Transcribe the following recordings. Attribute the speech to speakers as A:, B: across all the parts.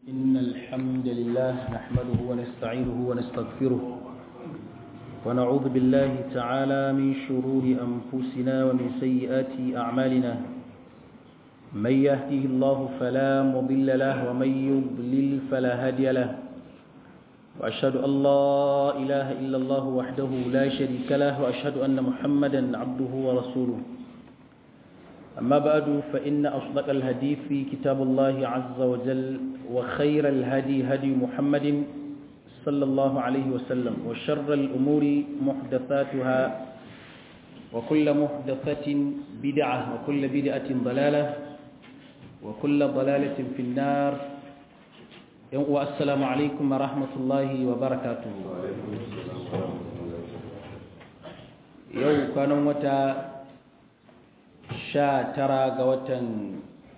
A: إن الحمد لله نحمده ونستعينه ونستغفره ونعوذ بالله تعالى من شرور أنفسنا ومن سيئات أعمالنا من يهده الله فلا مضل له ومن يضلل فلا هادي له وأشهد أن لا إله إلا الله وحده لا شريك له وأشهد أن محمدا عبده ورسوله أما بعد فإن أصدق الهدي في كتاب الله عز وجل وخير الهدي هدي محمد صلى الله عليه وسلم وشر الأمور محدثاتها وكل محدثة بدعة وكل بدعة ضلالة وكل ضلالة في النار والسلام عليكم ورحمة الله وبركاته يوم كانوا متى sha tara ga watan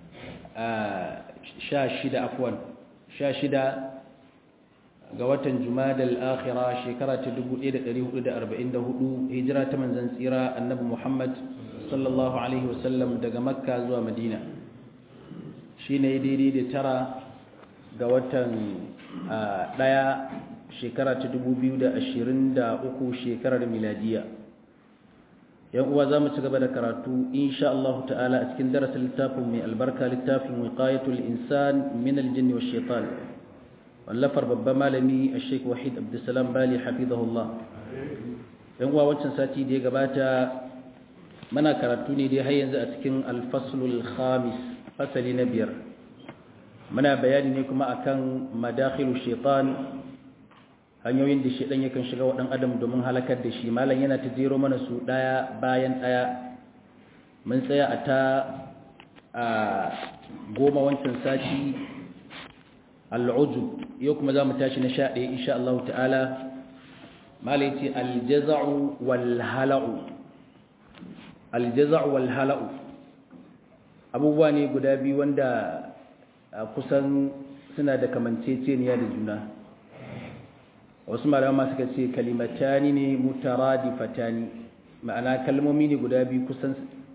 A: sha shida afwan sha shida ga watan jumadal akhira shekara ta 1444 hijira ta manzan tsira annabi muhammad sallallahu alaihi wasallam daga makka zuwa madina shi ne daidai da tara ga watan daya shekara ta 2023 shekarar miladiya yan uwa za mu ci gaba da karatu insha Allah ta'ala a cikin darasin littafin mai albarka littafin wiqayatul insan min aljinni wash shaitan wallafar babban malami Sheikh Wahid Abdulsalam Bali hafizahullah yan uwa wancan sati da ya gabata muna karatu ne dai har yanzu a cikin al-faslul khamis fasali na biyar muna bayani ne kuma akan madakhilu shaitan hanyoyin da shaidan yakan shiga wa ɗan adam domin halakar da shi malam yana ta jero mana su ɗaya bayan ɗaya mun tsaya a ta a goma wancan sati al'uju yau kuma za mu tashi na sha ɗaya insha Allah ta'ala malam ce aljaza'u wal hala'u aljaza'u wal hala'u abubuwa ne guda biyu wanda kusan suna da kamanceceniya da juna wasu malama suka ce kalimatani ne mutaradifatani ma'ana kalmomi ne guda biyu kusan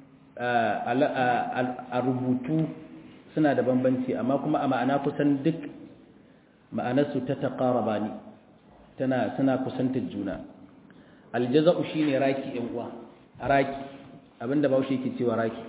A: a rubutu suna da bambanci amma kuma a ma'ana kusan duk ma'anarsu ta taƙaraba ne tana suna kusantar juna aljaza'u shine raki yan uwa raki abinda baushe yake cewa raki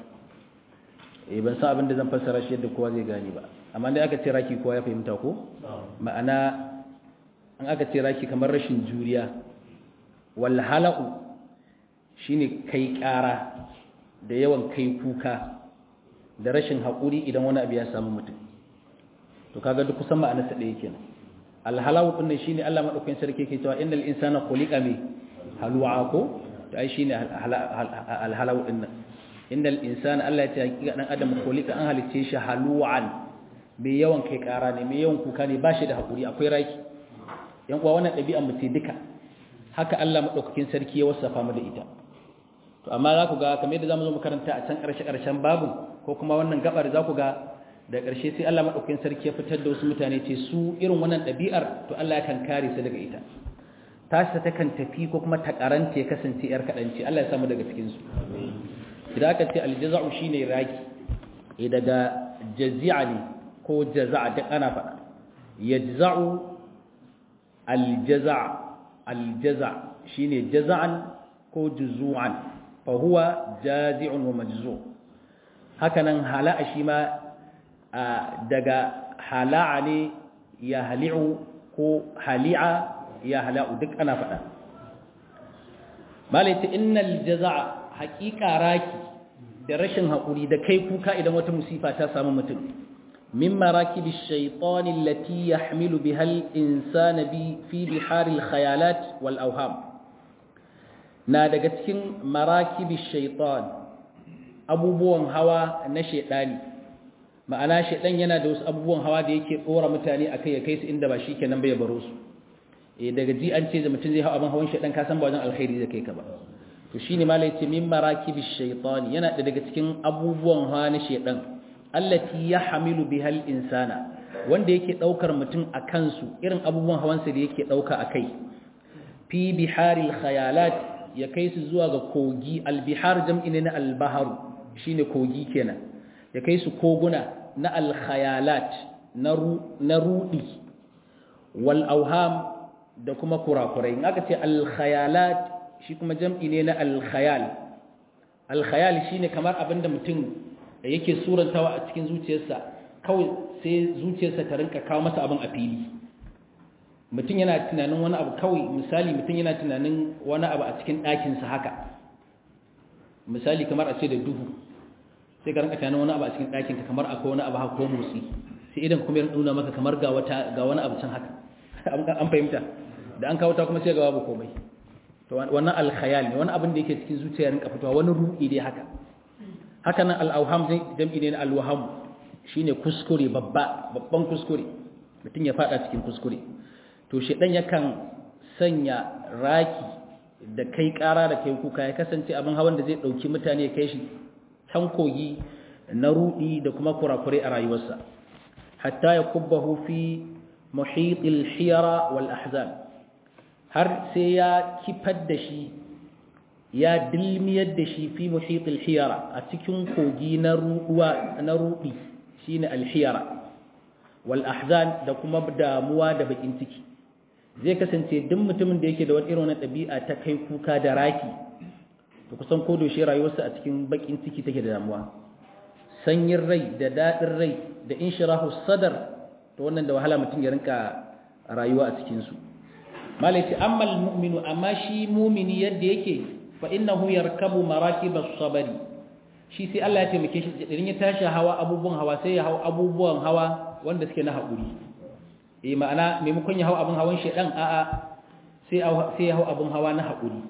A: eh ban san abinda zan fassara shi yadda kowa zai gane ba amma dai aka ce raki kowa ya fahimta ko ma'ana an aka ce raki kamar rashin juriya wal hala'u shine kai ƙara da yawan kai kuka da rashin haƙuri idan wani abu ya samu mutum to kaga duk kusan ma'anar sa ɗaya kenan al hala'u din shine Allah madaukakin sarki yake cewa innal insana khuliqa mi halu'a ko to ai shine al hala'u din innal insana Allah ya ce hakika dan adam khuliqa an halice shi halu'an mai yawan kai ƙara ne mai yawan kuka ne ba shi da haƙuri akwai raki yan kuwa wannan ɗabi'an mu ce duka haka Allah madaukakin sarki ya wasafa mu da ita to amma za ku ga kamar yadda zamu zo makaranta a can ƙarshe ƙarshen babu ko kuma wannan gabar za ku ga da ƙarshe sai Allah madaukakin sarki ya fitar da wasu mutane ce su irin wannan ɗabi'ar to Allah ya kan kare su daga ita tashi ta kan tafi ko kuma ta karanta ya kasance yar kaɗanci Allah ya samu daga cikin su idan aka ce aljaza'u shine raki eh daga jazi'a ne ko jaza'a duk ana faɗa yajza'u aljaza aljaza shine jaza'an ko juzu'an fa huwa jazi'un wa majzu hakanan hala'a shi ma daga hala'a ne ya hali'u ko hali'a ya hala'u duk ana faɗa malaita innal jaza'a haƙiƙa raki da rashin haƙuri da kai kuka idan wata musifa ta samu mutum من مراكب الشيطان التي يحمل بها الإنسان في بحار الخيالات والأوهام نادقتكين مراكب الشيطان abubuwan hawa na shedani ma'ana shedan yana da wasu abubuwan hawa da yake dora mutane akai ya kai su inda ba shi kenan bai baro su eh daga ji an ce da mutum zai hawa abin hawan shedan ka san ba wajen alkhairi zai kai ka ba to shine malai ce min marakibish shaytani yana da daga cikin abubuwan hawa na shedan allati yahmilu bihal insana wanda yake daukar mutum a kansu irin abubuwan hawansa da yake dauka akai fi biharil khayalat ya kai su zuwa ga kogi albihar jam'i ne na albahar shine kogi kenan ya kai su koguna na alkhayalat na rudi wal auham da kuma kurakurai in aka ce al khayalat shi kuma jam'i ne na al khayal al khayal shine kamar abinda mutum yake surantawa a cikin zuciyarsa kawai sai zuciyarsa ta rinka kawo masa abin a fili mutum yana tunanin wani abu kawai misali mutum yana tunanin wani abu a cikin ɗakinsa haka misali kamar a ce da duhu sai ka rinka tunanin wani abu a cikin ɗakinka kamar akwai wani abu haka ko motsi sai idan kuma ya nuna maka kamar ga wata ga wani abu can haka an fahimta da an kawo ta kuma sai ga babu komai to wannan alkhayal ne wani abin da yake cikin zuciya rinka fitowa wani ruɗi dai haka haka nan al-awham jam'i ne na al-waham shine kuskure babba babban kuskure mutum ya fada cikin kuskure to shedan yakan sanya raki da kai kara da kai kuka ya kasance abin hawan da zai dauki mutane ya kai shi can kogi na rudi da kuma kurakure a rayuwarsa hatta ya kubbahu fi muhitil hiyara wal ahzan har sai ya kifar da shi ya dilmiyar da shi fi muhitil hiyara a cikin kogi na ruwa na rudi shine al hiyara wal ahzan da kuma damuwa da bakin ciki zai kasance duk mutumin da yake da wani irin ɗabi'a ta kai kuka da raki to kusan ko doshe rayuwarsa a cikin bakin ciki take da damuwa sanyin rai da daɗin rai da inshirahu sadar to wannan da wahala mutum ya rinka rayuwa a cikin su malai ce amma almu'minu amma shi mumini yadda yake fa innahu yarkabu marakibas sabari shi sai Allah ya taimake shi idan ya tashi hawa abubuwan hawa sai ya hawa abubuwan hawa wanda suke na haƙuri eh ma'ana maimakon ya hau abin hawan shedan a'a sai sai ya hau abin hawa na haƙuri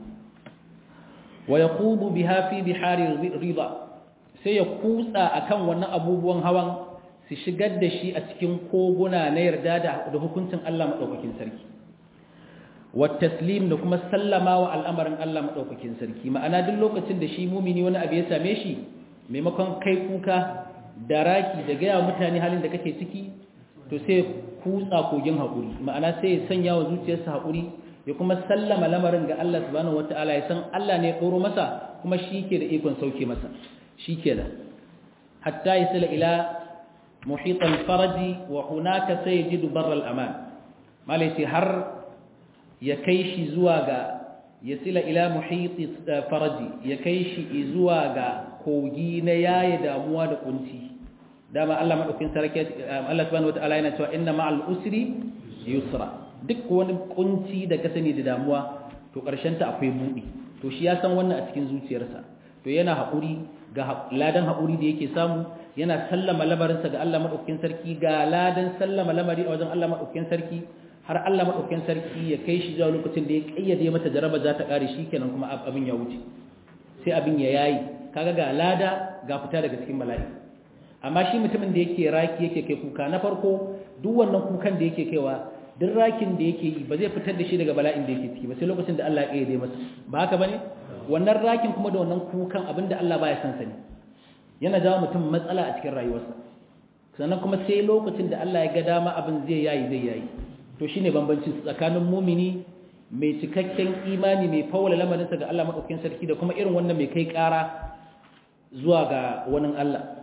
A: wa yaqubu biha fi bihari rida sai ya kutsa akan wannan abubuwan hawan su shigar da shi a cikin koguna na yarda da hukuncin Allah madaukakin sarki wa taslim da kuma sallama wa al'amarin Allah madaukakin sarki ma'ana duk lokacin da shi mumini wani abu ya same shi maimakon kai kuka da raki da gaya mutane halin da kake ciki to sai kutsa kogin haƙuri ma'ana sai ya sanya wa zuciyarsa haƙuri ya kuma sallama lamarin ga Allah subhanahu wata'ala ya san Allah ne ya ɗoro masa kuma shi ke da ikon sauke masa shi ke da hatta ya sila ila muhitan faraji wa hunaka sai ya ji dubar al'aman malaiti har ya kai shi zuwa ga ya sila ila muhiti faraji ya kai shi zuwa ga kogi na yaye damuwa da kunci dama Allah madaukin sarki Allah subhanahu wataala yana cewa inna ma'al usri yusra duk wani kunci da ka sani da damuwa to karshen ta akwai budi to shi ya san wannan a cikin zuciyarsa to yana haƙuri ga ladan haƙuri da yake samu yana sallama lamarinsa ga Allah madaukin sarki ga ladan sallama lamari a wajen Allah madaukin sarki har Allah madaukin sarki ya kai shi zuwa lokacin da ya kayyade mata jaraba za ta kare shi kenan kuma abin ya wuce sai abin ya yayi kaga ga lada ga fita daga cikin bala'i amma shi mutumin da yake raki yake kai kuka na farko duk wannan kukan da yake kaiwa duk rakin da yake yi ba zai fitar da shi daga bala'in da yake ciki ba sai lokacin da Allah ya kayyade masa ba haka bane wannan rakin kuma da wannan kukan abinda Allah baya son sani yana jawo mutum matsala a cikin rayuwarsa sannan kuma sai lokacin da Allah ya ga dama abin zai yayi zai yayi to shine bambancin tsakanin mumini mai cikakken imani mai fawala lamarinsa ga Allah madaukakin sarki da kuma irin wannan mai kai ƙara zuwa ga wani Allah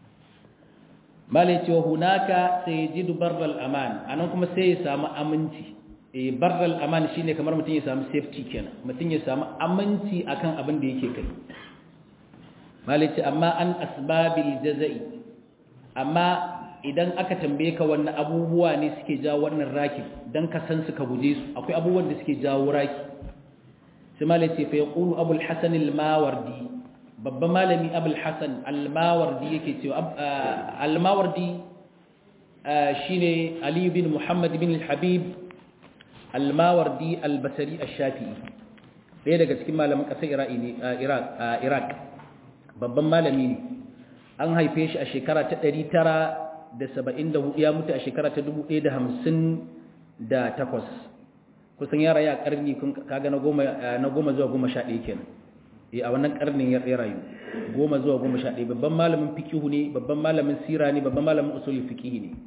A: malai cewa hunaka sai ji barral aman anan kuma sai ya samu aminci eh barral aman shine kamar mutum ya samu safety kenan mutum ya samu aminci akan abin da yake kai malai ce amma an asbabil jazai amma idan aka tambaye ka wannan abubuwa ne suke jawo wannan raki dan ka san su ka guje su akwai abubuwan da suke jawo raki sai malai ce fa yaqulu abul hasan al-mawardi babban malami abul hasan al-mawardi yake cewa al-mawardi shine ali bin muhammad bin al-habib al-mawardi al-basri ash-shafi'i ɗaya daga cikin malaman ƙasar iraq babban malami ne an haife shi a shekara ta 974 ya mutu a shekara ta 1058 kusan ya rayu a ƙarni kaga na goma zuwa goma sha ɗaya kenan a wannan karnin ya rayu goma zuwa goma sha ɗaya babban malamin fikihu ne babban malamin sira ne babban malamin usulul fikihi ne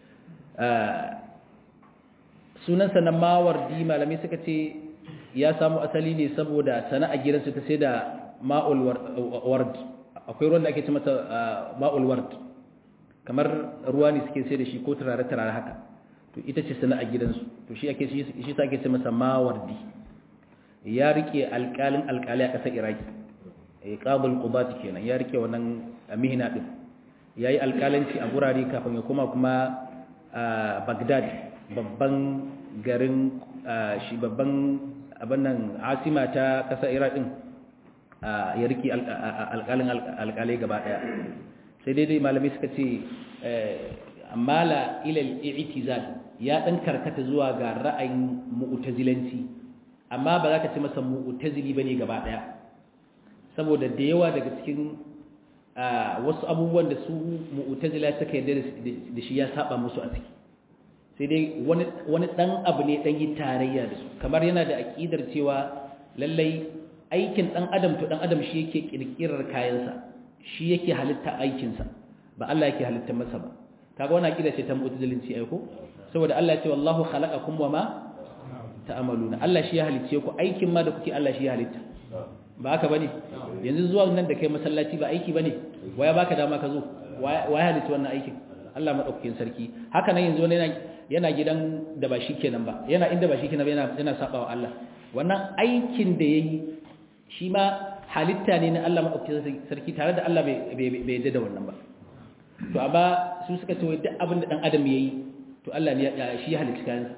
A: sunansa na mawardi malamai suka ce ya samu asali ne saboda sana'a gidansu ta sai da ma'ul ward akwai ruwan da ake ce mata ma'ul ward kamar ruwa ne suke sai da shi ko turare turare haka to ita ce sana'a gidansu to shi ake shi sa ake ce masa mawardi ya rike alƙalin alƙali a ƙasar iraki eh qabul qudat kenan ya rike wannan mihna din yayi alƙalanci a gurare kafin ya koma kuma a Baghdad babban garin shi babban abin nan asima ta ƙasar iraq din ya rike alƙalin alƙalai gaba ɗaya sai dai dai malamai suka ce mala ilal i'tizal ya dan karkata zuwa ga ra'ayin mu'tazilanci amma ba za ka ce masa mu'tazili bane gaba daya saboda da yawa daga cikin wasu abubuwan da su mu'tazila suka yarda da shi ya saba musu a ciki sai dai wani wani dan abu ne dan yi tarayya da su kamar yana da aqidar cewa lallai aikin dan adam to dan adam shi yake kirkirar kayansa shi yake halitta aikinsa ba Allah yake halitta masa ba kaga wannan aqida ce ta mu'tazilinci ai ko saboda Allah ya ce wallahu khalaqakum wama ta'maluna Allah shi ya halice ku aikin ma da kuke Allah shi ya halitta ba haka bane yanzu zuwa nan da kai masallaci ba aiki bane waya baka dama ka zo waya halitta wannan aikin Allah madaukakin sarki haka nan yanzu wani yana gidan da ba shi kenan ba yana inda ba shi kenan ba yana yana sabawa Allah wannan aikin da yayi shi ma halitta ne na Allah madaukakin sarki tare da Allah bai bai yadda da wannan ba to amma su suka ce duk abin da dan adam yayi to Allah ne shi ya halitta kansa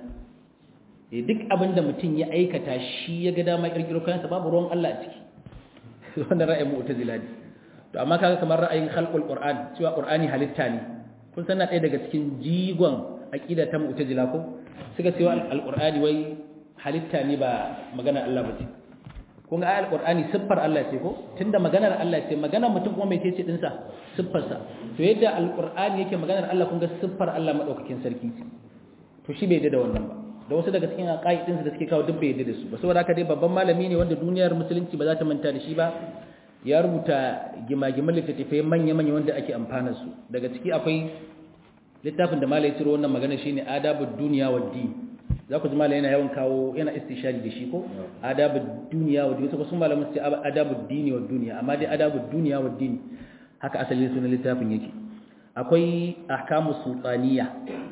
A: eh duk abin da mutum ya aikata shi ya ga dama kirkiro kansa babu ruwan Allah a ciki wannan ra'ayin mu'tazila ne to amma kaga kamar ra'ayin khalqul qur'an cewa qur'ani halitta ne kun san na ɗaya daga cikin jigon aqida ta mu'tazila ko suka cewa alqur'ani wai halitta ne ba magana Allah ba ce kun ga ayar qur'ani siffar Allah ce ko tunda maganar Allah ce maganar mutum kuma mai ce din sa siffar sa to yadda alqur'ani yake maganar Allah kun ga siffar Allah madaukakin sarki ce to shi bai da wannan ba da wasu daga cikin aqaidin da suke kawo duk bai da su ba saboda haka dai babban malami ne wanda duniyar musulunci ba za ta manta da shi ba ya rubuta gimagiman littattafai manya-manya wanda ake amfana su daga ciki akwai littafin da malai ciro wannan magana shine adabud duniya wad din za ku ji malai yana yawan kawo yana istishari da shi ko adabud duniya wad din wasu malaman su ce adabud dini wad duniya amma dai adabud duniya wad din haka asalin sunan littafin yake akwai ahkamus sultaniya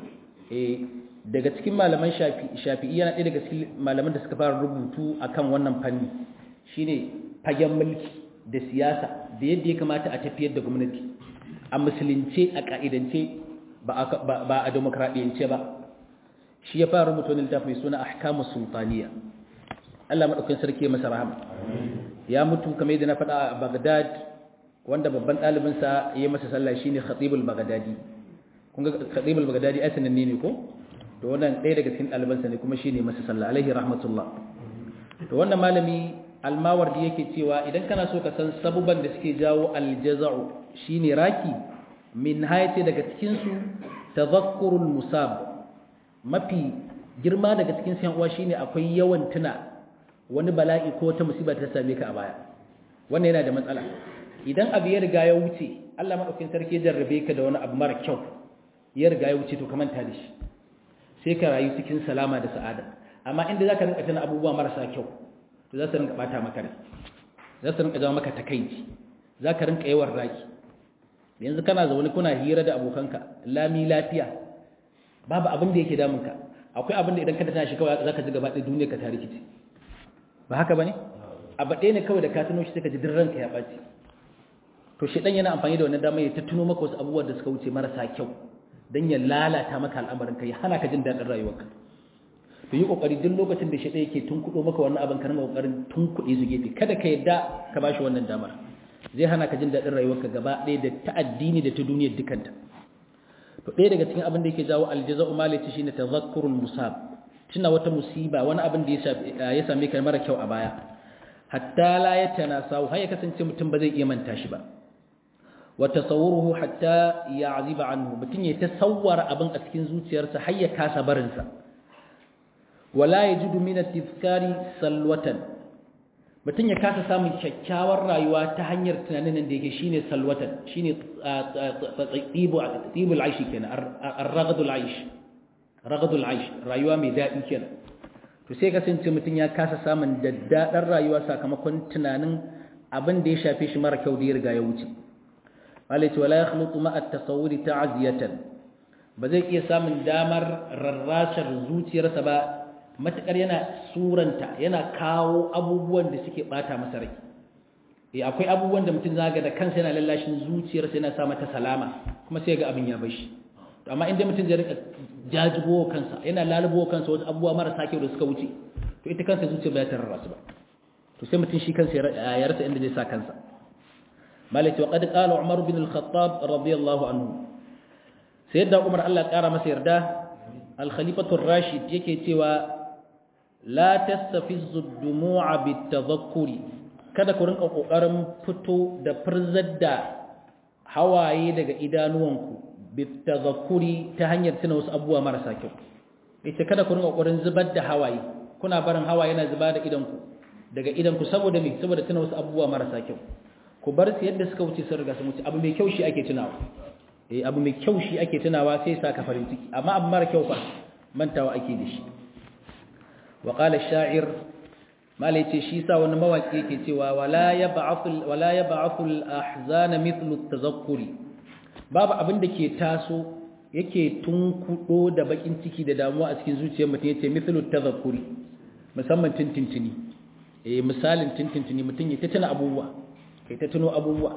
A: eh daga cikin malaman shafi'i yana ɗaya daga cikin malaman da suka fara rubutu akan wannan fanni shine fagen mulki da siyasa da yadda ya kamata a tafiyar da gwamnati a musulunce a ka'idance ba a demokradiyance ba shi ya fara rubuta wani littafi mai suna ahkamu sultaniya Allah madaukakin sarki masa rahama ya mutu kamar yadda na faɗa a Baghdad wanda babban ɗalibinsa ya masa sallah shine Khatibul Baghdadi kun ga Khatibul Baghdadi ai sananne ne ko to wannan ɗaya daga cikin ɗalibansa ne kuma shine masa sallah alaihi rahmatullah to wannan malami almawardi yake cewa idan kana so ka san sabuban da suke jawo aljaza'u shine raki min hayati daga cikin su tadhakkurul musab mafi girma daga cikin sayan uwa shine akwai yawan tuna wani bala'i ko wata musiba ta same ka a baya wannan yana da matsala idan abu ya riga ya wuce Allah madaukakin sarki ya jarrabe ka da wani abu mara kyau ya riga ya wuce to ka manta da shi sai ka rayu cikin salama da sa'ada amma inda zaka rinka tuna abubuwa marasa kyau to za su rinka bata maka rai za su rinka jawo maka takaici za ka rinka yawan raki yanzu kana zaune kuna hira da abokanka lami lafiya babu abin da yake damunka akwai abin da idan ka tana shi kawai za ka ji gaba ɗaya duniya ka ta rikici ba haka ba ne abu ɗaya ne kawai da ka tuno shi sai ka ji duk ranka ya ɓaci to shi ɗan yana amfani da wannan dama ya ta tuno maka wasu abubuwan da suka wuce marasa kyau don ya lalata maka al'amarin ka ya hana ka jin daɗin rayuwarka to yi kokari duk lokacin da shi ɗaya ke tunkuɗo maka wannan abin ka rinka kokarin tunkuɗe su gefe kada ka yadda ka bashi wannan damar zai hana ka jin daɗin rayuwarka gaba ɗaya da ta addini da ta duniyar dukanta to ɗaya daga cikin abin da yake jawo aljaza'u malati shine tadhakkurul musab tuna wata musiba wani abin da ya same ka mara kyau a baya hatta la yatanasahu har ya kasance mutum ba zai iya manta shi ba wa tasawwuruhu hatta ya'ziba anhu mutum ya tasawwara abin a cikin zuciyarsa har ya kasa barinsa wala yajidu min at-tizkari salwatan mutum ya kasa samun kyakkyawar rayuwa ta hanyar tunanin da yake shine salwatan shine tibu tibul aish kenan ar-raghadul aish raghadul aish rayuwa mai dadi kenan to sai kasance mutum ya kasa samun daddadar rayuwa sakamakon tunanin abin da ya shafe shi mara kyau da ya riga ya wuce malai ce wala yakhluqu ma at-tasawwuri ta'ziyatan ba zai iya samun damar rarrashar zuciyarsa ba matakar yana suranta yana kawo abubuwan da suke bata masa rai eh akwai abubuwan da mutum zaga da kansa yana lallashin zuciyarsa yana sa mata salama kuma sai ga abin ya bashi to amma inda mutum zai rika jajibo kansa yana lalubo kansa wasu abubuwa marasa kyau da suka wuce to ita kansa zuciya ba ta rarrasu ba to sai mutum shi kansa ya rasa inda zai sa kansa malaki wa qad qala umar bin al-khattab radiyallahu anhu sayyidina umar Allah kara masa yarda al-khalifatu ar-rashid yake cewa la tastafizzu ad-dumu'a bit-tadhakkuri kada ku rinka kokarin fito da furzar da hawaye daga idanuwanku bit-tadhakkuri ta hanyar tuna wasu abubuwa marasa kyau ita kada ku rinka kokarin zubar da hawaye kuna barin hawaye yana zuba da idanku daga idanku saboda me saboda tuna wasu abubuwa marasa kyau ku bar su yadda suka wuce sun riga sun wuce abu mai kyau shi ake tunawa eh abu mai kyau shi ake tunawa sai sa ka farin ciki amma abu mara kyau fa mantawa ake da shi wa qala ash-sha'ir mala yace shi sa wani mawaki yake cewa wala yab'athu wala yab'athu al-ahzan mithlu at-tazakkuri babu abin da ke taso yake tunkudo da bakin ciki da damuwa a cikin zuciyar mutum yace mithlu at-tazakkuri musamman tintintini eh misalin tintintini mutum ya tuna abubuwa kai ta tuno abubuwa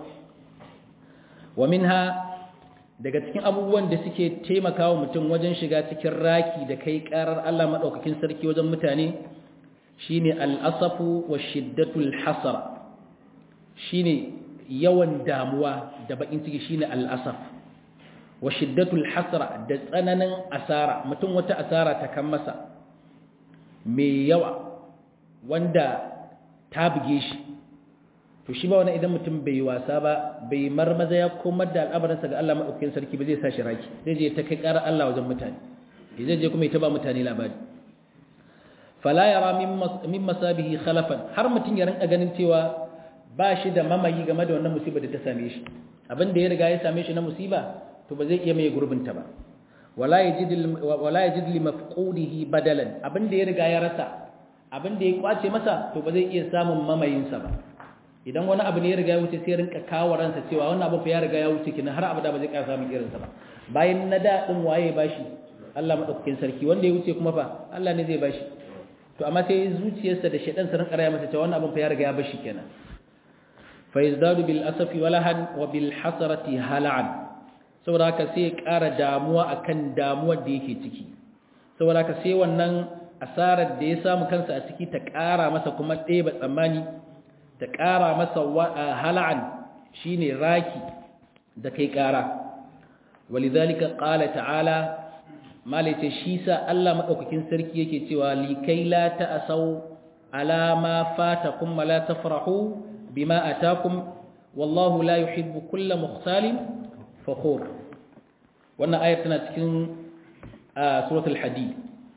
A: wa minha daga cikin abubuwan da suke taimakawa mutum wajen shiga cikin raki da kai karar Allah madaukakin sarki wajen mutane shine al-asafu wa shiddatul hasara shine yawan damuwa da bakin ciki shine al-asaf wa shiddatul hasara da tsananin asara mutum wata asara ta kan masa mai yawa wanda ta buge shi to shi ba wani idan mutum bai wasa ba bai marmaza ya komar da al'amarinsa ga Allah maɗaukakin sarki ba zai sa shi raki zai je ta kai ƙarar Allah wajen mutane zai je kuma ya taba mutane labari fala yara min masabihi khalafan har mutum ya rinka ganin cewa ba shi da mamayi game da wannan musibar da ta same shi abin da ya riga ya same shi na musiba to ba zai iya mai gurbinta ba wala yajid wala yajid li mafqudihi badalan abin da ya riga ya rasa abin da ya kwace masa to ba zai iya samun mamayinsa ba idan wani abu ne ya riga ya wuce sai rinka kawo ransa cewa wannan abu fa ya riga ya wuce kina har abada ba zai ƙara samun irinsa ba bayan na da din waye bashi Allah madaukakin sarki wanda ya wuce kuma fa Allah ne zai bashi to amma sai zuciyarsa da shedan sa rinka raya masa cewa wannan abu fa ya riga ya bashi kenan fa yazdadu bil asafi walahan wa bil hasarati hal'an saboda haka sai ya ƙara damuwa akan damuwar da yake ciki saboda haka sai wannan asarar da ya samu kansa a ciki ta ƙara masa kuma ɗeba tsammani ta ƙara masa hala'an shi ne raki da kai ƙara walidhalika qala ta'ala malaita shi sa Allah madaukakin sarki yake cewa likai la ta'asau ala ma fatakum wa la tafrahu bima atakum wallahu la yuhibbu kulla mukhtalin fakhur wannan ayar tana cikin suratul hadid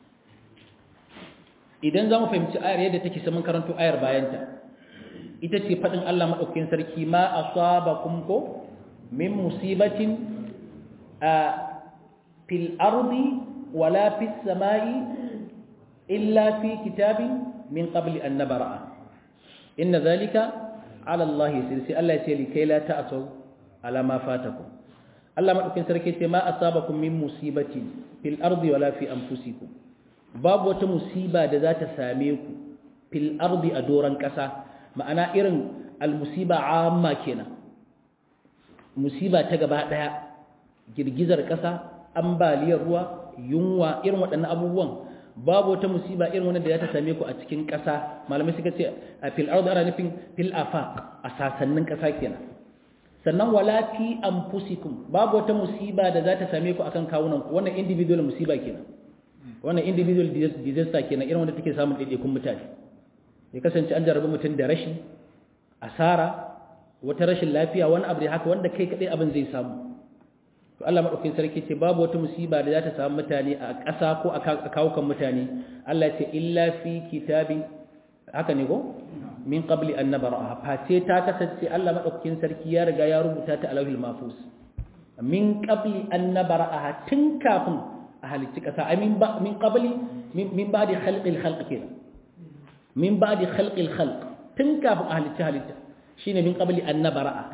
A: idan zamu fahimci ayar yadda take sai mun karanto ayar bayanta ita ce faɗin Allah maɗaukakin sarki ma a saba ko min musibatin a fil ardi wala fis sama'i illa fi kitabin min qabli an nabara'a inna zalika ala Allah yasir sai Allah ya ce likai la ta'asu ala ma fatakum Allah maɗaukakin sarki ce ma asabakum min musibatin fil ardi wala fi anfusikum babu wata musiba da za ta same ku fil ardi a doran ƙasa ma'ana irin almusiba amma kenan musiba ta gaba daya girgizar kasa ambaliyar ruwa yunwa irin waɗannan abubuwan babu wata musiba irin wanda da ta same ku a cikin kasa malamai suka ce a fil ardi ana nufin fil afaq a sasannin kasa kenan sannan wala fi anfusikum babu wata musiba da za ta same ku akan kawunan ku wannan individual musiba kenan wannan individual disaster kenan irin wanda take samun daidaikun mutane ya kasance an jarabi mutum da rashi asara wata rashin lafiya wani abu da haka wanda kai kadai abin zai samu to Allah madaukakin sarki ce babu wata musiba da za ta samu mutane a ƙasa ko a kawukan mutane Allah ya ce illa fi kitabi haka ne ko min qabli an nabaraha face ta kasance Allah madaukakin sarki ya riga ya rubuta ta alawhil mahfuz min qabli an nabaraha tun kafin a halicci ƙasa amin ba min qabli min ba'di khalqil khalq kenan min ba'di khalqil khalq tun kafin a halitta halitta shine min qabli an nabara'a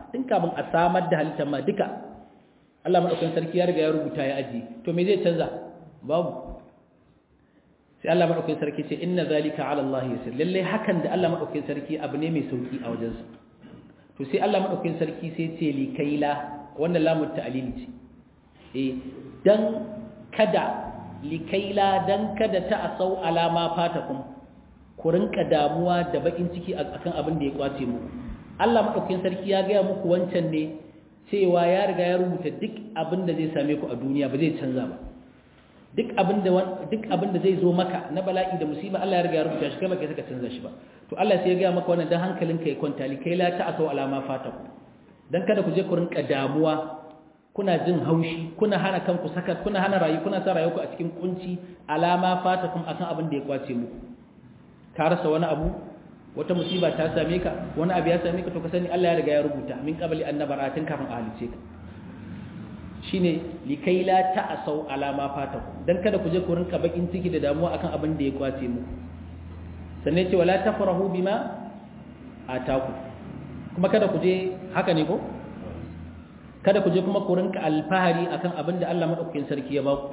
A: tun kafin a samar da halittar ma duka Allah madaukakin sarki ya riga ya rubuta ya aji to me zai canza babu sai Allah madaukakin sarki ce inna zalika ala Allah yasir lalle hakan da Allah madaukakin sarki abu ne mai sauki a wajensa to sai Allah madaukakin sarki sai ce li kaila wannan lamun ta'lili ce eh dan kada li kaila dan kada ta asau alama fatakum ku rinka damuwa da bakin ciki akan abin da ya kwace muku Allah madaukakin sarki ya ga muku wancan ne cewa ya riga ya rubuta duk abin da zai same ku a duniya ba zai canza ba duk abin da duk abin da zai zo maka na bala'i da musiba Allah ya riga ya rubuta shi kai baka saka canza shi ba to Allah sai ya ga maka wannan dan hankalinka ya kwanta li kai la ta asau alama fataku dan kada ku je ku rinka damuwa kuna jin haushi kuna hana kanku saka kuna hana rayu kuna sa rayuwarku a cikin kunci alama fatakum akan abin da ya kwace muku ka rasa wani abu wata musiba ta same ka wani abu ya same ka to ka sani Allah ya riga ya rubuta min qabli annabaratin kafin a halice ka shine likai la ta'asau alama fatakum dan kada ku je ku rinka bakin ciki da damuwa akan abin da ya kwace muku sannan ce wala tafrahu bima ataku kuma kada ku je haka ne ko kada ku je kuma ku rinka alfahari akan abin da Allah madaukakin sarki ya baku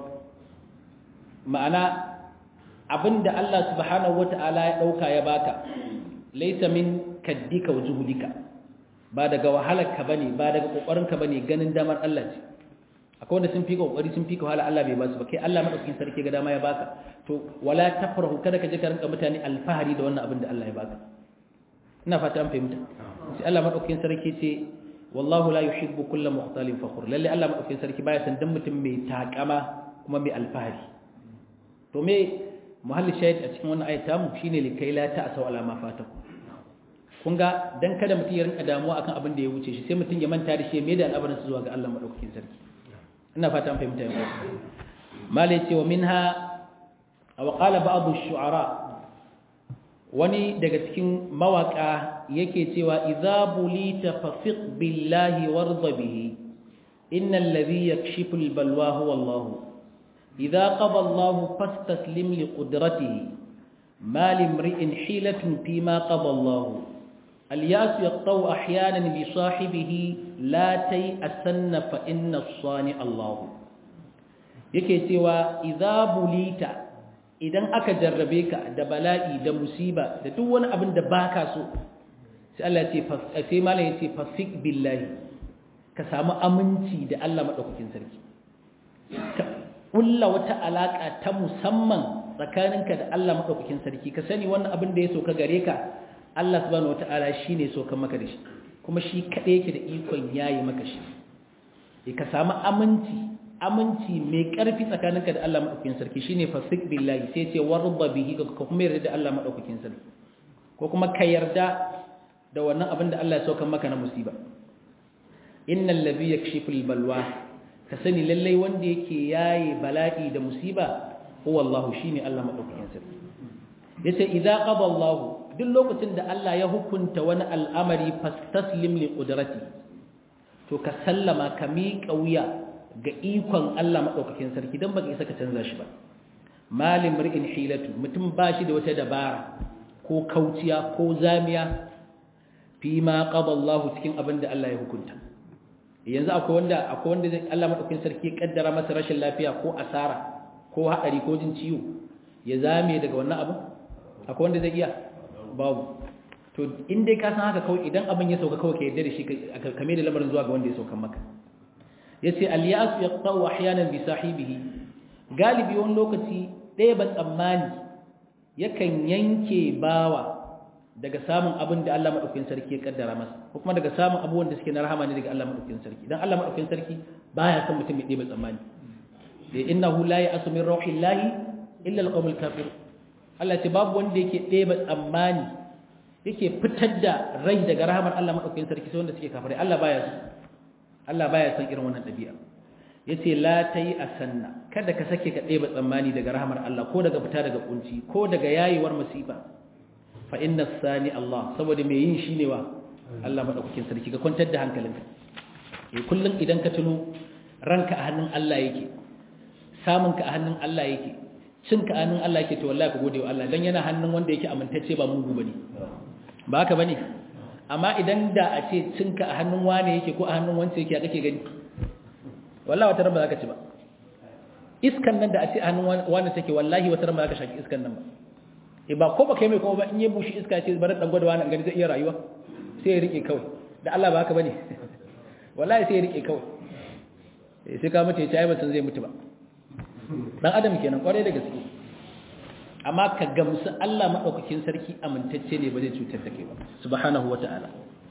A: ma'ana abin da Allah subhanahu wata'ala ya dauka ya baka laysa min kaddika wa juhudika ba daga wahalarka bane ba daga kokarinka bane ganin damar Allah ce akwai wanda sun fi kokari sun fi wahala Allah bai ba su ba kai Allah madaukakin sarki ga dama ya baka to wala tafrahu kada ka je ka rinka mutane alfahari da wannan abin da Allah ya baka ina fata an fahimta sai Allah madaukakin sarki ce wallahu la yuhibbu kulla mukhtalin fakhur lalle Allah madaukakin sarki baya san dan mutum mai takama kuma mai alfahari to me muhalli shahid a cikin wannan ayata mu shine likai la ta'asau ala ma fataku kun ga dan kada mutum ya rinka damuwa akan abin da ya wuce shi sai mutum ya manta da shi mai da al'amarin su zuwa ga Allah madaukakin sarki ina fata an fahimta yau malai ce wa minha aw qala ba'd ash-shu'ara wani daga cikin mawaka yake cewa idza bulita fafiq billahi warda bihi innal ladhi yakshifu al-balwa huwa Allah idza qada Allah fastaslim li qudratihi ma limri'in hilatun fima qada Allah الياس يقطو احيانا بصاحبه لا تيأسن فإن الصانع الله yake cewa idza bulita idan aka jarrabe ka da bala'i da musiba da duk wani abin da baka so sai Allah ya ce sai malam ya ce fasik billahi ka samu aminci da Allah madaukakin sarki ka kulla wata alaka ta musamman tsakaninka da Allah madaukakin sarki ka sani wannan abin da ya so ka gare ka Allah subhanahu wata'ala shine so kan maka da shi kuma shi kadai yake da ikon yayi maka shi ka samu aminci aminci mai karfi tsakaninka da Allah madaukakin sarki shine fasik billahi sai ce warda bihi ka kuma yarda da Allah madaukakin sarki ko kuma ka yarda da wannan abin da Allah ya sauka maka na musiba innal ladhi yakshiful balwa ka sani lallai wanda yake yayi bala'i da musiba huwa Allah shine Allah madaukakin sarki yace idza qada Allah duk lokacin da Allah ya hukunta wani al'amari fastaslim li qudrati to ka sallama ka miƙa wuya ga ikon Allah madaukakin sarki dan baka isa ka canza shi ba malim ri'in hilatu mutum bashi da wata dabara ko kauciya ko zamiya fi ma qada Allah cikin abin da Allah ya hukunta yanzu akwai wanda akwai wanda zai Allah madaukakin sarki ya kaddara masa rashin lafiya ko asara ko hadari ko jin ciwo ya zame daga wannan abin akwai wanda zai iya babu to in dai ka san haka kawai idan abin ya sauka kawai ka yarda da shi ka kame da lamarin zuwa ga wanda ya sauka maka yace al-ya'su yaqta'u ahyanan bi sahibihi galibi wani lokaci ɗaya ba tsammani yakan yanke bawa daga samun abin da Allah madaukakin sarki ya kaddara masa ko kuma daga samun abubuwan da suke na rahama ne daga Allah madaukakin sarki dan Allah madaukakin sarki baya son mutum ya ɗeba tsammani innahu la ya'asu min rauhillahi illa al-qawmul kafir Allah ce babu wanda yake ɗeba tsammani yake fitar da rai daga rahamar Allah madaukakin sarki sai wanda suke kafirai Allah baya so Allah baya son irin wannan ɗabi'a yace la tayi asanna kada ka sake ka ɗeba tsammani daga rahamar Allah ko daga fita daga kunci ko daga yayiwar masifa fa inna sani Allah saboda me yin shine wa Allah madaukakin sarki ka kwantar da hankalinka eh kullun idan ka tuno ranka a hannun Allah yake samunka a hannun Allah yake cinka a hannun Allah yake to wallahi ka gode wa Allah dan yana hannun wanda yake amintacce ba mugu bane ba haka bane amma idan da a ce cinka a hannun wane yake ko a hannun wance yake ya kake gani wallahi wata ran ba za ka ci ba iskan nan da a ce a hannun wane take wallahi wata ran ba za ka shaki iskan nan ba e ba ko ba kai mai kuma ba in ya bushe iska ce bari dan gwada wani gani zai iya rayuwa sai ya rike kawai da Allah ba haka bane wallahi sai ya rike kawai sai ka mutu ya ci ai ba san zai mutu ba dan adam kenan kwarai da gaske amma ka gamsu Allah madaukakin sarki amintacce ne ba zai cutar da kai ba subhanahu wataala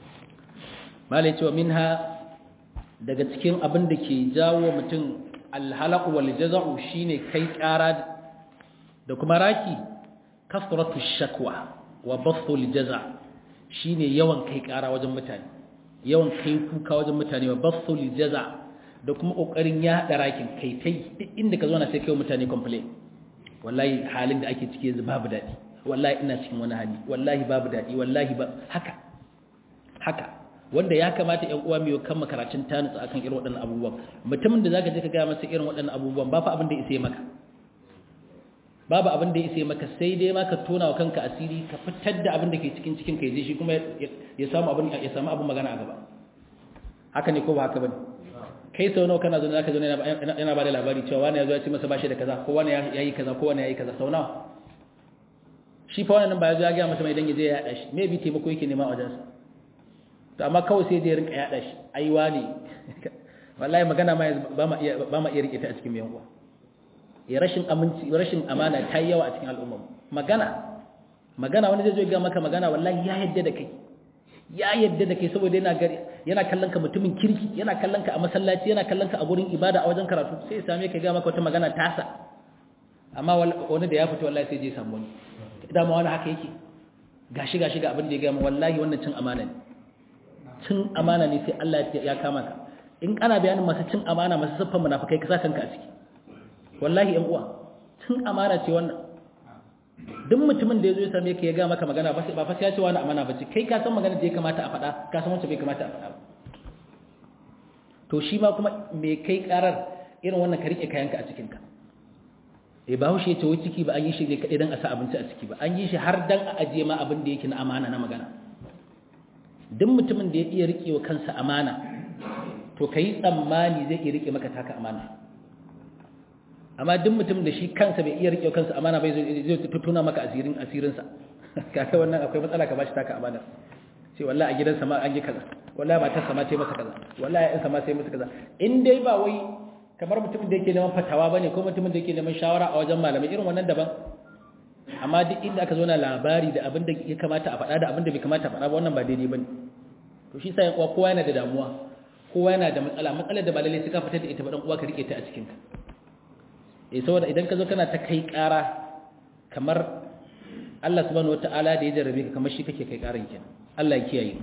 A: malai cewa minha daga cikin abin da ke jawo mutum alhalaq wal jaza'u shine kai ƙara da kuma raki kasratu shakwa wa bathu al jaza' shine yawan kai ƙara wajen mutane yawan kai kuka wajen mutane wa bathu al jaza' da kuma kokarin ya hada rakin kai tai duk inda ka zo na sai kai mutane complain wallahi halin da ake ciki yanzu babu dadi wallahi ina cikin wani hali wallahi babu dadi wallahi ba haka haka wanda ya kamata ƴan uwa miyo kan makarantun ta nutsu akan irin waɗannan abubuwan mutumin da zaka je ka ga masa irin waɗannan abubuwan ba fa abin da ya maka babu abin da ya maka sai dai ma ka tona wa kanka asiri ka fitar da abin da ke cikin cikin kai je shi kuma ya samu abin ya samu abin magana a gaba haka ne ko ba haka bane kai sau nawa kana zaune zaka zaune yana ba da labari cewa wani ya zo ya ce masa bashi da kaza ko wani ya yi kaza ko wani ya yi kaza sau nawa shi fa wannan ba ya zo ya gaya masa mai dan ya je ya yada shi me bi taimako yake nema a wajensa to amma kawai sai dai rinka yada shi ai wani wallahi magana ma ba ma iya ba ma iya rike ta a cikin yan uwa ya rashin aminci rashin amana ta yi yawa a cikin al'umma magana magana wani zai zo ya ga maka magana wallahi ya yadda da kai ya yadda da kai saboda yana gari yana kallon ka mutumin kirki yana kallon ka a masallaci yana kallon ka a gurin ibada a wajen karatu sai ya same ka ga maka wata magana tasa amma wani da ya fito wallahi sai je samu wani dama wani haka yake gashi gashi ga abin da ya ga wallahi wannan cin amana ne cin amana ne sai Allah ya kama ka in ana bayanin masu cin amana masu siffar munafikai ka sa kanka a ciki wallahi yan uwa cin amana ce wannan duk mutumin da ya zo ya same ka ya ga maka magana ba fa sai ya ce wani amana ba ce kai ka san magana da ya kamata a faɗa ka san wacce bai kamata a faɗa ba to shi ma kuma me kai karar irin wannan ka rike kayanka a cikinka eh ba haushe ce wai ciki ba an yi shi ne kaɗai don a sa abinci a ciki ba an yi shi har dan a ajiye ma abin da yake na amana na magana duk mutumin da ya iya rike wa kansa amana to kai tsammani zai iya rike maka taka amana amma duk mutum da shi kansa bai iya rike kansa amana bai zai tutuna maka asirin asirinsa kaka wannan akwai matsala ka bashi taka amana sai wallahi a gidansa ma an yi kaza wallahi matarsa ma ta masa kaza wallahi ƴansa ma sai masa kaza in dai ba wai kamar mutumin da yake neman fatawa bane ko mutumin da yake neman shawara a wajen malamai irin wannan daban amma duk inda aka zo na labari da abin da ya kamata a faɗa da abin da bai kamata a faɗa ba wannan ba daidai bane to shi sai kowa yana da damuwa kowa yana da matsala matsalar da ba lalle sai ka fitar da ita ba dan uwa ka rike ta a cikin ka eh saboda idan ka zo kana ta kai ƙara kamar Allah subhanahu wataala da ya jarrabe ka kamar shi kake kai ƙaran kenan Allah ya kiyaye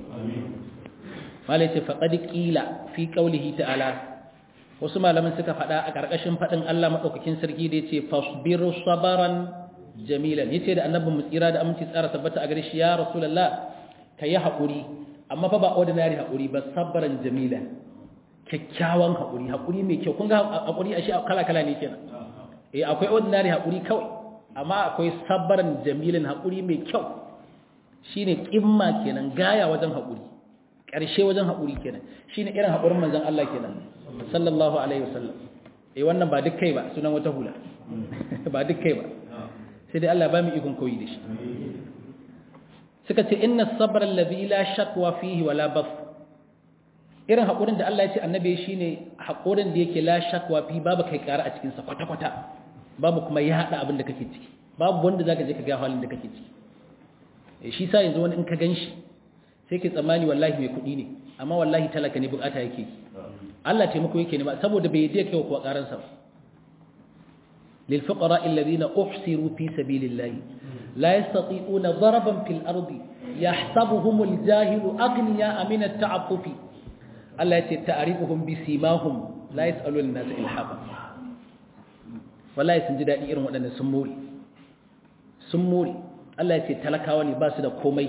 A: malai ce faqad qila fi qawlihi ta'ala wasu malaman suka faɗa a ƙarƙashin faɗin Allah madaukakin sarki da yace fasbiru sabaran jamilan yace da annabi mu tsira da aminci tsara tabbata a gare shi ya rasulullah kayi haƙuri amma fa ba ordinary haƙuri ba sabaran jamilan kyakkyawan haƙuri haƙuri mai kyau kun ga haƙuri a shi kala-kala ne kenan eh akwai ordinary haƙuri kawai amma akwai sabbaran jamilin haƙuri mai kyau shine kimma kenan gaya wajen haƙuri ƙarshe wajen haƙuri kenan shine irin haƙurin manzon Allah kenan sallallahu alaihi wasallam eh wannan ba duk kai ba sunan wata hula ba duk kai ba sai dai Allah ba mu ikon koyi da shi suka ce inna sabra alladhi la shakwa fihi wala baf irin haƙurin da Allah ya ce annabi shine haƙurin da yake la shakwa fi babu kai ƙara a cikin sa kwata-kwata babu kuma ya haɗa abin da kake ciki babu wanda za ka je ka ga halin da kake ciki shi sa yanzu wani in ka gan shi sai ke tsammani wallahi mai kuɗi ne amma wallahi talaka ne bukata yake Allah taimako yake nema saboda bai je kai kuwa karansa ba lil fuqara alladhina uhsiru fi sabilillahi la yastati'una daraban fil ardi yahsabuhumul jahilu aghniya min at-ta'affufi Allah ya ce ta'rifuhum bi simahum la yas'aluna an-nasa ilhafa wallahi sun ji daɗi irin waɗanda sun more sun more Allah ya ce talakawa ne ba su da komai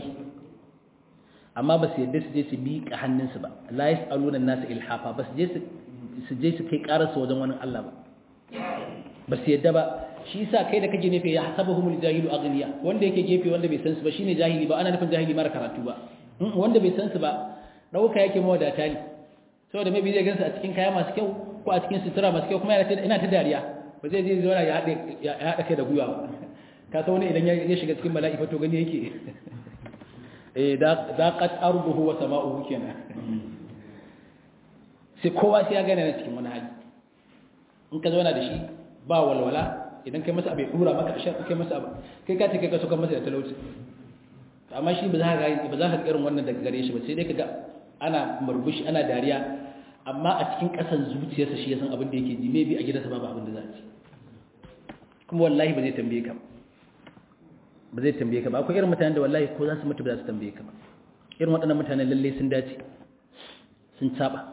A: amma ba su yadda su je su miƙa hannunsu ba la yas'aluna an-nasa ilhafa ba su je su je su kai ƙararsu wajen wani Allah ba ba su yadda ba shi yasa kai da kake nufi ya hasabuhumul jahilu aghniya wanda yake gefe wanda bai san su ba shine jahili ba ana nufin jahili mara karatu ba wanda bai san su ba dauka yake mawadata ne saboda mai zai gansu a cikin kaya masu kyau ko a cikin sutura masu kyau kuma yana ta dariya ba zai je zauna ya haɗa kai da gwiwa ba ka san wani idan ya shiga cikin bala'i fato gani yake eh da qat arduhu wa sama'uhu kenan sai kowa sai ya gane na cikin wani hali in ka zauna da shi ba walwala idan kai masa abai dura maka ashar kai masa abu kai ka ce kai ka so kan masa da talauci amma shi ba za ka ga ba za ka irin wannan daga gare shi ba sai dai kaga ana murmushi ana dariya amma a cikin kasan zuciyarsa shi ya san abin da yake ji maybe a gidansa babu abin da za a ci kuma wallahi ba zai tambaye ka ba zai tambaye ka ba akwai irin mutanen da wallahi ko za su mutu ba za su tambaye ka ba irin waɗannan mutanen lalle sun dace sun saba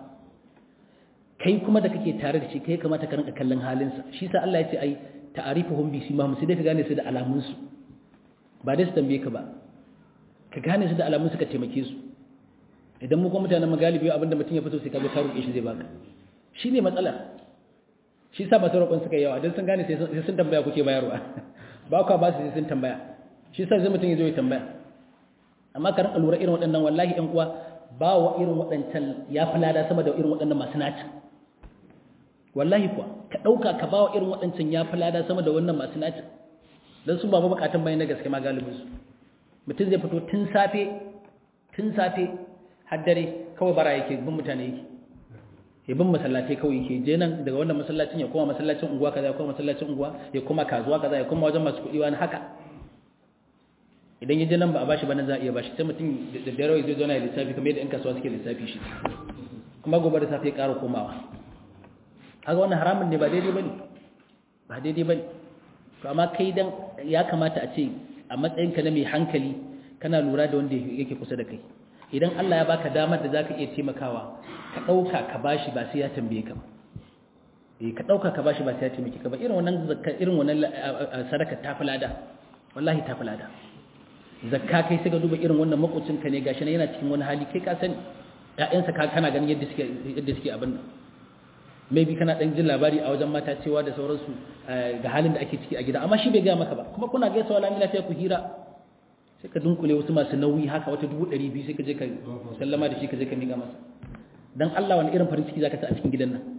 A: kai kuma da kake tare da shi kai kamata ka rinka kallon halinsa shi sa Allah ya ce ai ta'arifuhum bi simahum sai dai ka gane su da alamun su ba dai su tambaye ka ba ka gane su da alamun su ka taimake su idan mu kuma mutanen magalibi abinda mutum ya fito sai ka zo ka roƙe shi zai baka shine matsala shi sa masu roƙon suka yawa don sun gane sai sun tambaya kuke bayarwa ba kwa ba su sai sun tambaya shi sa zai mutum ya zo ya tambaya amma ka rinka lura irin waɗannan wallahi ƴan uwa ba wa irin waɗancan ya fi lada sama da irin waɗannan masu naci wallahi kuwa ka ɗauka ka ba wa irin waɗancan ya fi lada sama da wannan masu naci don su ba buƙatan bayan na gaske ma galibin su mutum zai fito tun safe tun safe har dare kawai bara yake bin mutane yake ya bin masallatai kawai yake je nan daga wannan masallacin ya koma masallacin unguwa kaza ya koma masallacin unguwa ya koma kasuwa kaza ya koma wajen masu kuɗi wani haka idan ya je nan ba a bashi ba nan za a iya bashi sai mutum da dare zai zo na lissafi kamar yadda 'yan kasuwa suke lissafi shi kuma gobe da safe ya ƙara komawa haka wannan haramun ne ba daidai bane ba daidai bane to amma kai dan ya kamata a ce a matsayinka na mai hankali kana lura da wanda yake kusa da kai idan Allah ya baka damar da zaka iya taimakawa ka dauka ka bashi ba sai ya tambaye ka ba eh ka dauka ka bashi ba sai ya taimake ka ba irin wannan zakka irin wannan sadaka ta falada wallahi ta falada zakka kai sai ka duba irin wannan makocin ka ne gashi ne yana cikin wani hali kai ka sani ƴaƴansa ka kana ganin yadda suke yadda suke abin nan maybe kana dan jin labari a wajen mata cewa da sauransu ga halin da ake ciki a gida amma shi bai ga maka ba kuma kuna gaisawa lamin lafiya ku hira sai ka dunkule wasu masu nauyi haka wata dubu ɗari biyu sai ka je ka sallama da shi ka je ka miƙa masa don Allah wani irin farin ciki za ka sa a cikin gidan nan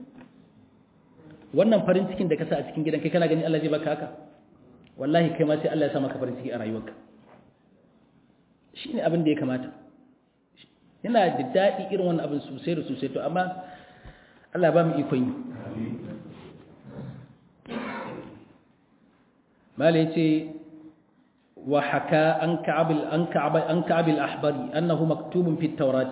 A: wannan farin cikin da ka sa a cikin gidan kai kana gani Allah zai baka haka wallahi kai ma sai Allah ya sa maka farin ciki a rayuwarka shi ne abin da ya kamata yana da daɗi irin wannan abin sosai da sosai to amma Allah ba mu ikon yi malai ce وحكى عن كعب عن كعب عن كعب الأحبري أنه مكتوب في التوراة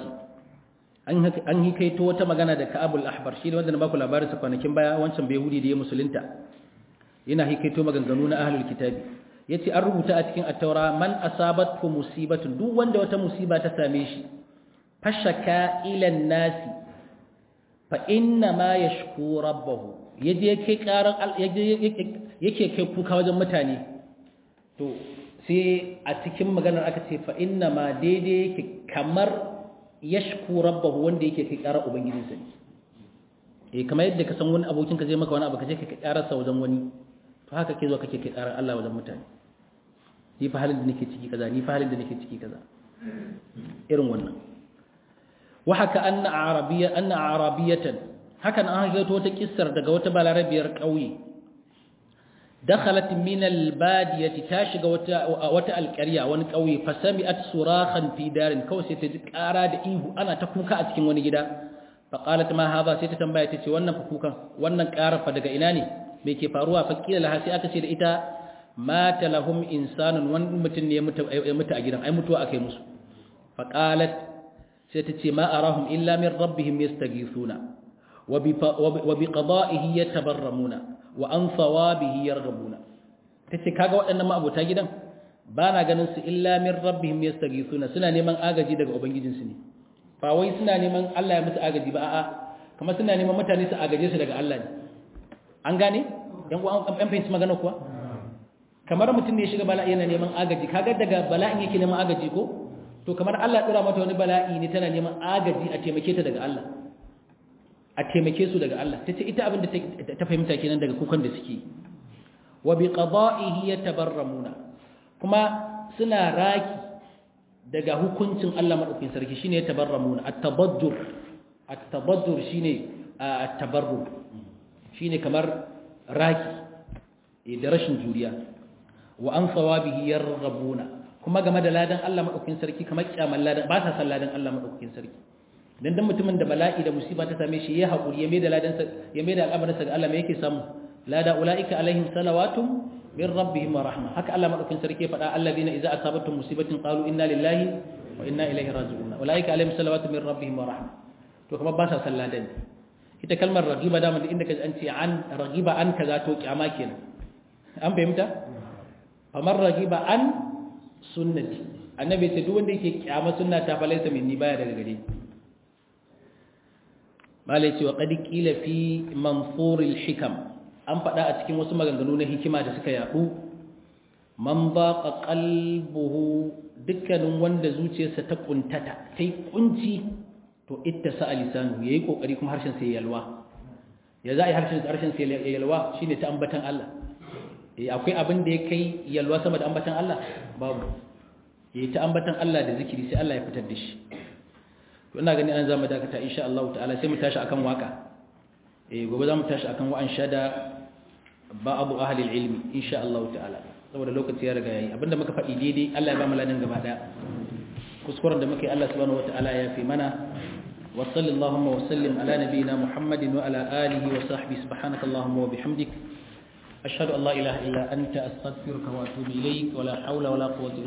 A: an yi kai to wata magana da Ka'abul Ahbar shi ne wanda na baku labarin sa kwanakin baya wancan bai hudi da ya musulunta yana hikaito maganganu na ahlul kitabi yace an rubuta a cikin at-taura man asabatku musibatun duk wanda wata musiba ta same shi fashaka ila nasi fa inna ma yashku rabbahu yaje kai karan yake kai kuka wajen mutane to sai a cikin maganar aka ce fa inna ma daidai yake kamar yashku rabbahu wanda yake kai ƙara ubangijinsa ne eh kamar yadda ka san wani abokinka zai maka wani abu ka je ka kai ƙarar sa wajen wani to haka ke zo kake kai ƙarar Allah wajen mutane ni fa halin da nake ciki kaza ni fa halin da nake ciki kaza irin wannan wa haka anna arabiyya anna arabiyatan hakan an ga wata kissar daga wata balarabiyar ƙauye دخلت من البادية تاشق وتا القرية وان قوي فسمعت صراخا في دار كو سيتجي قارا da ihu ana ta kuka a cikin wani gida faqalat ma hadha sai ta tambaya tace wannan kukan wannan ƙara fa daga ina ne me ke faruwa faqila laha sai aka ce da ita mata lahum insanun wani mutum ne ya mutu a gidan ai mutuwa akai musu faqalat sai ta ce ma arahum illa min rabbihim yastaghithuna wa bi qada'ihi yatabarramuna wa an thawabihi yarghabuna tace kaga waɗannan ma'abota gidan ba na ganin su illa min rabbihim yastaghithuna suna neman agaji daga ubangijinsu ne ba wai suna neman Allah ya musu agaji ba a'a kuma suna neman mutane su agaje su daga Allah ne an gane yan uwan an fahimci magana kuwa kamar mutum ne ya shiga bala'i yana neman agaji kaga daga bala'in yake neman agaji ko to kamar Allah ya dora mata wani bala'i ne tana neman agaji a taimake ta daga Allah a taimake su daga Allah tace ita abin da ta fahimta kenan daga kukan da suke wa bi qada'ihi yatabarramuna kuma suna raki daga hukuncin Allah madaukakin sarki shine tabarramuna at-tabajjur at-tabajjur shine at-tabarrum shine kamar raki da rashin juriya wa an sawabihi yarghabuna kuma game da ladan Allah madaukakin sarki kamar kyaman ladan ba ta san ladan Allah madaukakin sarki dan dan mutumin da bala'i da musiba ta same shi ya haƙuri ya mai da ladan ya mai da al'amarin sa ga Allah me yake samu lada ulaika alaihim salawatun min rabbihim wa rahma haka Allah madaukakin sarki ya faɗa alladhina idza asabatum musibatin qalu inna lillahi wa inna ilaihi raji'un ulaika alaihim salawatun min rabbihim wa rahma to kuma ba sa san ladan ita kalmar ragiba da inda kaji an ce an ragiba an kaza to kyama kenan an fahimta famar ragiba an sunnati annabi ce duk wanda yake kyama sunna ta falaisa minni baya daga gare malai ce wa qad qila fi manfur hikam an faɗa a cikin wasu maganganu na hikima da suka yadu man baqa qalbuhu dukkanin wanda zuciyarsa ta kuntata tai kunci to ittasa lisanu yayi kokari kuma harshen sai yalwa ya za a yi harshen harshen sai yalwa shine ta ambatan Allah eh akwai abin da ya kai yalwa sama da ambatan Allah babu yayi ta ambatan Allah da zikiri sai Allah ya fitar da shi to ina gani an zama dakata insha Allah ta'ala sai mu tashi akan waka eh gobe za mu tashi akan wa'an shada ba'abu ahli ilmi insha Allah ta'ala saboda lokaci ya riga yayi abinda muka faɗi daidai Allah ya ba mu ladan gaba daya kuskuren da muke Allah subhanahu wata'ala ya fi mana wa sallallahu wa sallim ala nabiyyina Muhammadin wa ala alihi wa sahbihi subhanaka allahumma wa bihamdik ashhadu an la ilaha illa anta astaghfiruka wa atubu ilayk wa la hawla wa la quwwata